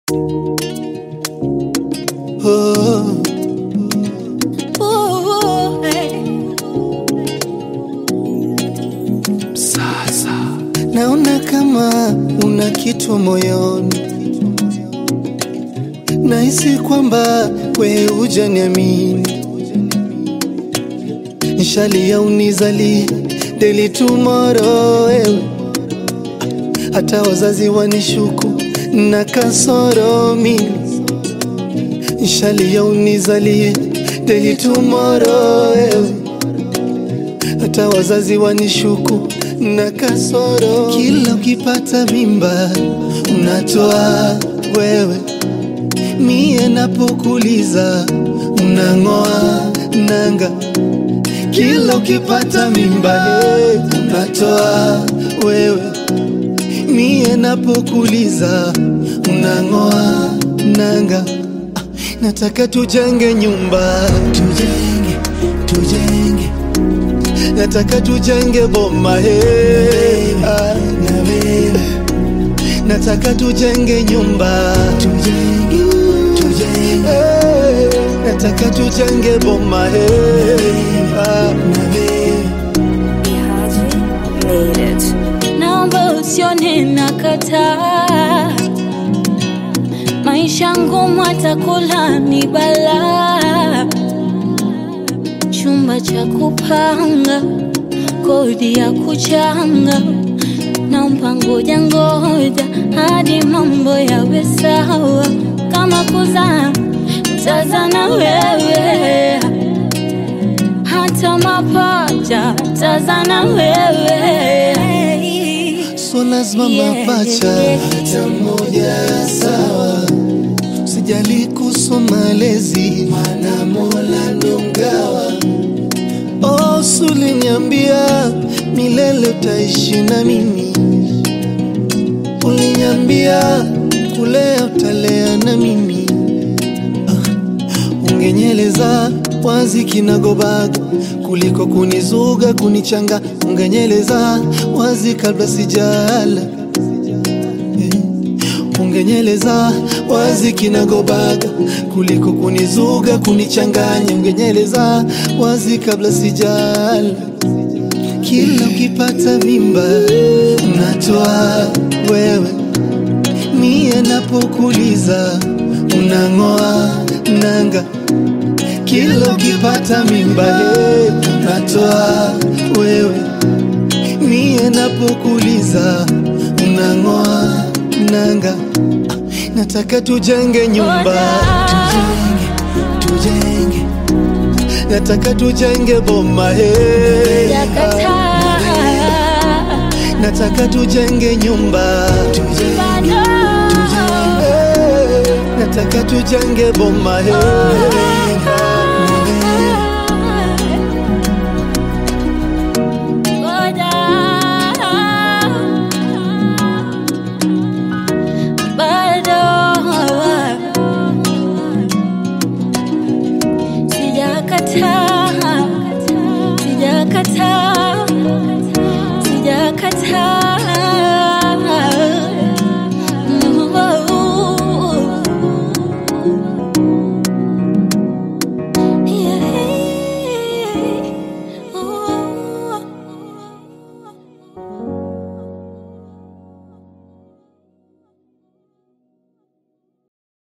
Oh, Ooh, hey. sasa naona kama una kitu moyoni, nahisi kwamba we hujaniamini, nishalia unizali deli tomorrow wewe, hata wazazi wanishuku na kasoro mimi nishalia unizalie deli tomorrow wewe hata wazazi wanishuku na kasoro. Kila ukipata mimba unatoa wewe, mie napokuliza unang'oa nanga. Kila ukipata mimba hey, unatoa wewe, mie napokuliza unang'oa nanga. Ah, Nataka tujenge nyumba, tujenge, tujenge nataka tujenge boma he ah, na wewe nataka tujenge nyumba tujenge, tujenge. Hey, nataka tujenge boma he ah, na wewe Ihaji made it. Naomba usione nakataa, maisha ngumu, atakula ni balaa, chumba cha kupanga, kodi ya kuchanga, naomba ngoja ngoja hadi mambo yawe sawa, kama kuzaa tazana wewe hata mapacha tazana wewe so lazima Yeah. mapacha hata moja sawa sijali kuhusu malezi maana mola ndo mgawa oh, suliniambia milele utaishi na mimi uliniambia kulea utalea na mimi ungenyeleza wazi kinagobaga kuliko kunizuga kunichanga ungenyeleza wazi kabla sijala Eh, ungenyeleza wazi kinagobaga kuliko kunizuga kunichanganya ungenyeleza wazi kabla sijala kila ukipata mimba unatoa wewe mie napokuliza unang'oa nanga kila ukipata mimba he unatoa wewe mie napokuliza unang'oa nanga nataka tujenge nyumba tujenge, tujenge nataka tujenge boma he yakataa nataka tujenge nyumba tujenge, bado tujenge nataka tujenge boma he